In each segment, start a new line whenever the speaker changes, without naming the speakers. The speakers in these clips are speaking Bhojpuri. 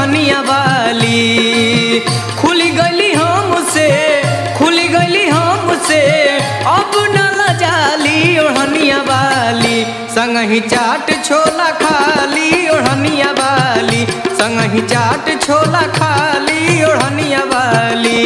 ओढ़निया वाली खुली गली हमसे खुली गली हमसे अब न लजाली ओढ़निया वाली संगही चाट छोला खाली ओढ़निया वाली संगही चाट छोला खाली ओढ़निया वाली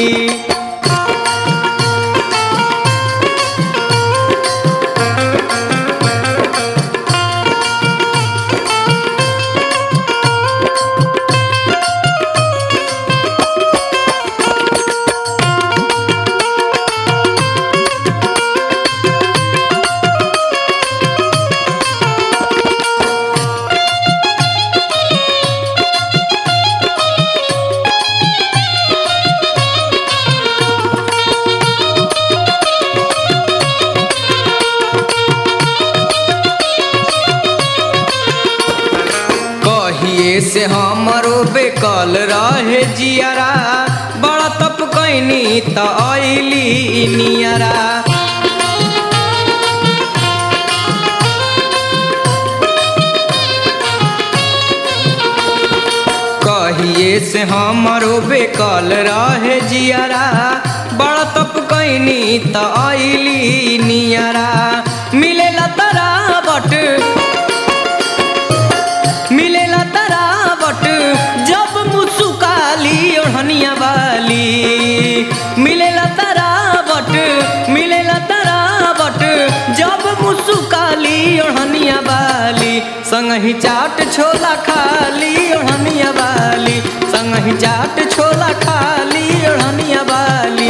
कहिए से हमरो बेकल रहे जियारा बड़ा तप कैनी त अइली नियरा कहिए से हमरो बेकल रहे जियारा बड़ा तप कैनी त अइली नियरा मिलेला तरा बट मिलेला तरावट जब मुसुकाली ओढ़निया वाली मिलेला तरावट मिलेला तरावट जब मुसुकाली ओढ़निया वाली संगही चाट छोला खाली ओढ़निया वाली संगही चाट छोला खाली ओढ़निया वाली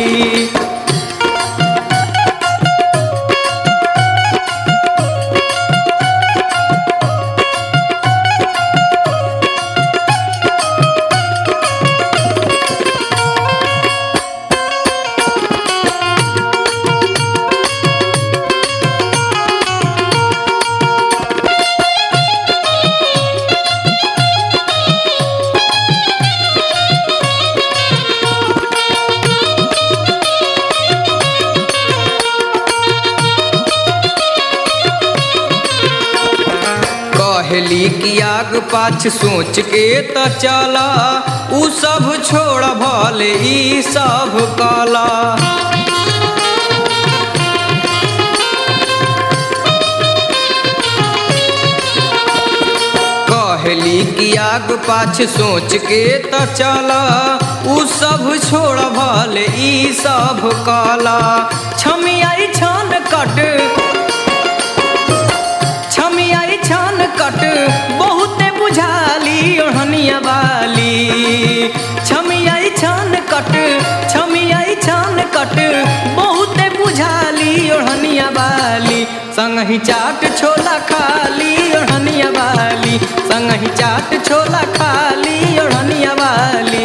कहली कि आग पाछ सोच के त चला उ सब छोड़ भले ई सब कला कहली कि आग पाछ सोच के त चला उ सब छोड़ भले ई सब कला छमियाई छन कट छमियाई छन कट बहुते बुझाली ओढ़निया वाली छमियाई छन कट छमियाई छन कट बहुते बुझाली ओढ़निया वाली संगही चाट छोला खाली ओढ़निया वाली संगही चाट छोला खाली ओढ़निया वाली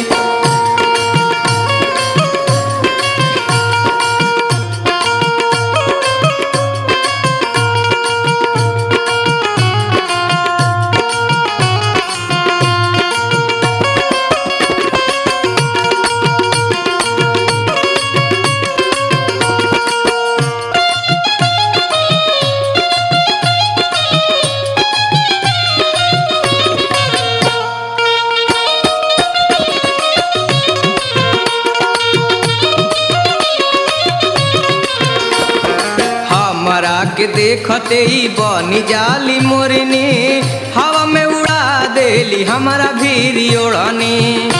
हमरा के देखते ही बनी जाली मोरनी हवा में उड़ा देली हमारा भीरी ओढ़नी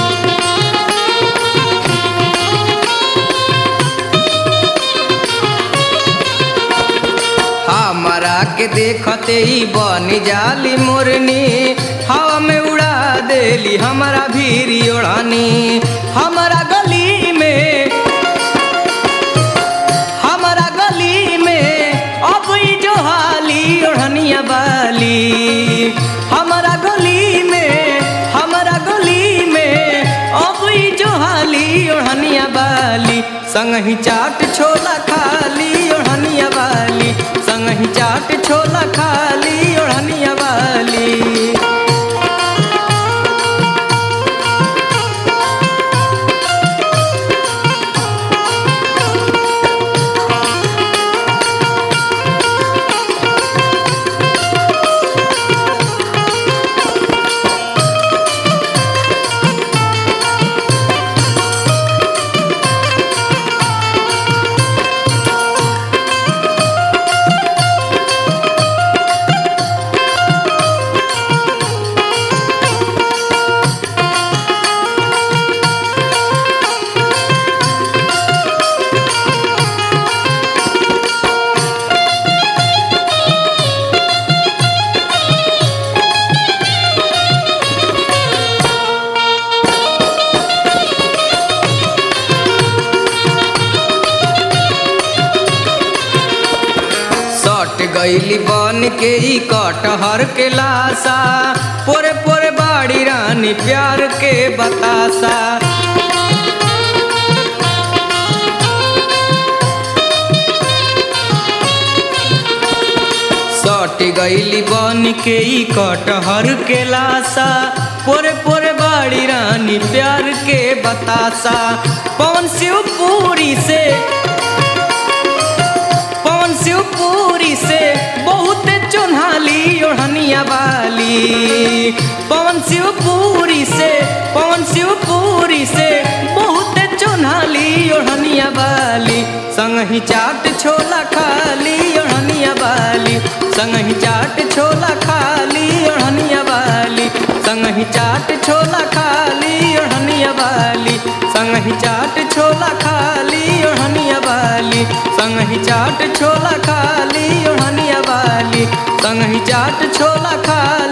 हमरा के देखते ही बनी जाली मोरनी हवा में उड़ा देली हमारा भीरी ओढ़नी हमारा गली में हमारा गली में अब ई जो हाली ओढ़निया वाली हमारा गली में हमारा गली में अब ई जो हाली ओढ़निया वाली संगही चाट छोला खाली ओढ़निया वाली संगही चाट छोला खाली ओढ़निया वाली गईली बन के ई कटहर के लाशा पोरे पोरे बाड़ी रानी प्यार के बतासा सट गईली बन के ई कटहर के लाशा पोरे पोरे बाड़ी रानी प्यार के बतासा पवन शिवपुरी से पवन शिवपुरी से बहुत चुन्हाली ओढ़निया वाली पवन शिवपुरी से पवन शिवपुरी से बहुत चुन्हाली ओढ़निया वाली संगही चाट छोला खाली ओढ़निया वाली संगही चाट छोला खाली ओढ़निया वाली संगही चाट छोला खाली ओढ़निया वाली संगही चाट छोला खाली ओढ़निया वाली संगही चाट छोला खाली ओढ़निया वाली संगही चाट छोला खाली